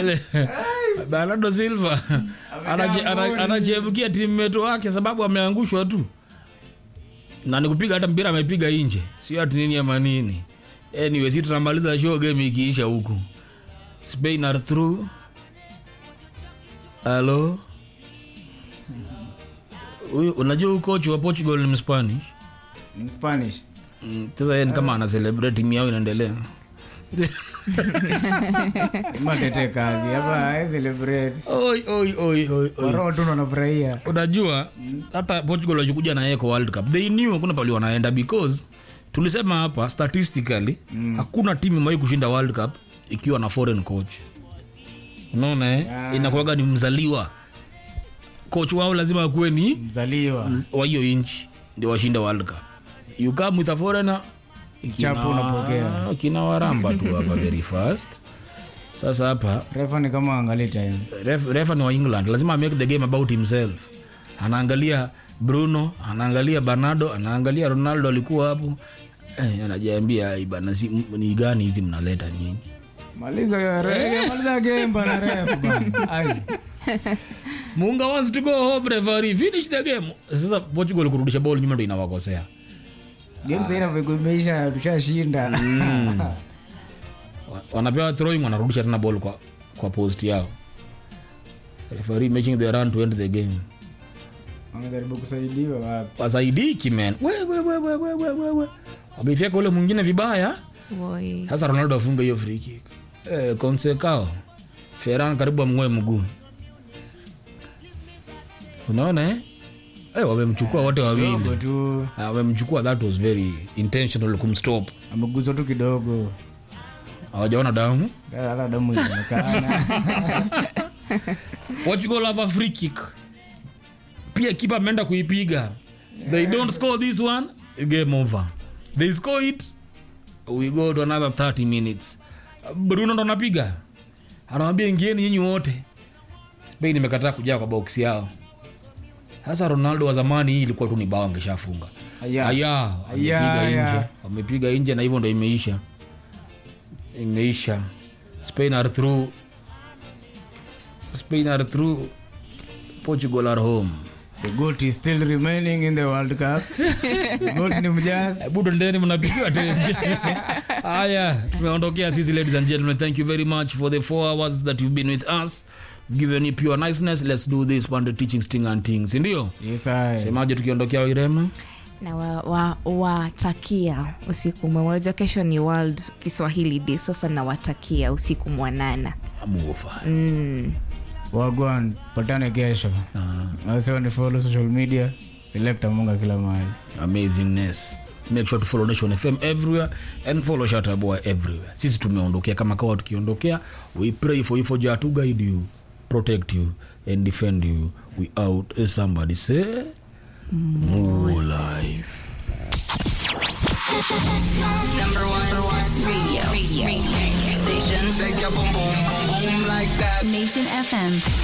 Ele- bernardo silva anache- ana- anachebukia timeto wake sababu ameangushwa tu na nikupiga hata mpira amepiga nje sio ati nini ama nini anyway si tunamaliza show game ikiisha huku spain are through halo huyu unajua huyu coach wa portugal ni mspanish In Spanish. Mm, sasa yeye ni kama ana celebrate timu yao inaendelea Matete kazi hapa I celebrate. oi oi oi oi oi Roho tu wanafurahia. unajua hata portugal wakikuja na yeye kwa world cup they knew hakuna pali wanaenda because tulisema hapa statistically mm. hakuna timu imewahi kushinda world cup ikiwa na foreign coach unaona eh? Yeah. inakuwaga ni mzaliwa coach wao lazima akuwe ni Mzaliwa. wa hiyo inchi ndio washinde world cup you come with a foreigner Chapu unapokea. kina waramba tu hapa very fast sasa hapa Refa ni kama angalia time. ref, refa ni wa england lazima make the game about himself anaangalia bruno anaangalia bernardo anaangalia ronaldo alikuwa hapo eh, anajiambia "Ai bana si, m- ni gani hizi mnaleta nyinyi Maliza ya rege, maliza game bana ref bana. Ai. munga wants to go home referee finish the game sasa portugal kurudisha ball nyuma ndo inawakosea Game sasa inavyokuwa imeisha tushashinda. Wa- wanapewa throwing wanarudisha tena ball kwa, kwa post yao referee making the run to end the game Wanajaribu kusaidiwa wapi? wasaidiki man we, we, we, we, we, we, we, we. wamefyeka ule mwingine vibaya Woi. sasa ronaldo afunga hiyo free kick eh, konsekao feran karibu amng'oe mguu unaona eh? Eh, wamemchukua wote wawili Kidogo tu. Ah, wamemchukua that was very intentional kumstop Ameguzwa tu kidogo. hawajaona damu Hata damu inaonekana. portugal have a free kick pia kipa ameenda kuipiga they don't score this one game over they score it we go to another 30 minutes bruno ndo anapiga anawambia ingieni nyinyi wote spain imekataa kujaa kwa box yao sasa ronaldo wa zamani hii ilikuwa tu ni bao angeshafunga Aya. aya wamepiga aya. nje wamepiga nje na hivyo ndo imeisha imeisha spain are through spain are through portugal are home The goat is still remaining in the World Cup. The goat ni mjaz. budo ndeni mnapigiwa tenje haya tumeondokea sisi ladies and gentlemen thank you very much for the four hours that you've been with us given you pure niceness let's do this pande teaching sting and things ndio Yes, I. semaje tukiondokea wairema na watakia wa, watakia usiku mwema unajua kesho ni world kiswahili day sasa nawatakia usiku mwanana amuofa Wagwan, patane kesho. Wasiwa ni follow social media. Select Munga kila mahali. amazingness make sure to follow nation fm everywhere and follow shataboy everywhere sisi tumeondokea kama kawa tukiondokea we pray for you for jah to guide you protect you and defend you we out as somebody say more life Number one, number one radio. radio. radio. Station. Shake your boom boom boom boom like that. Nation FM.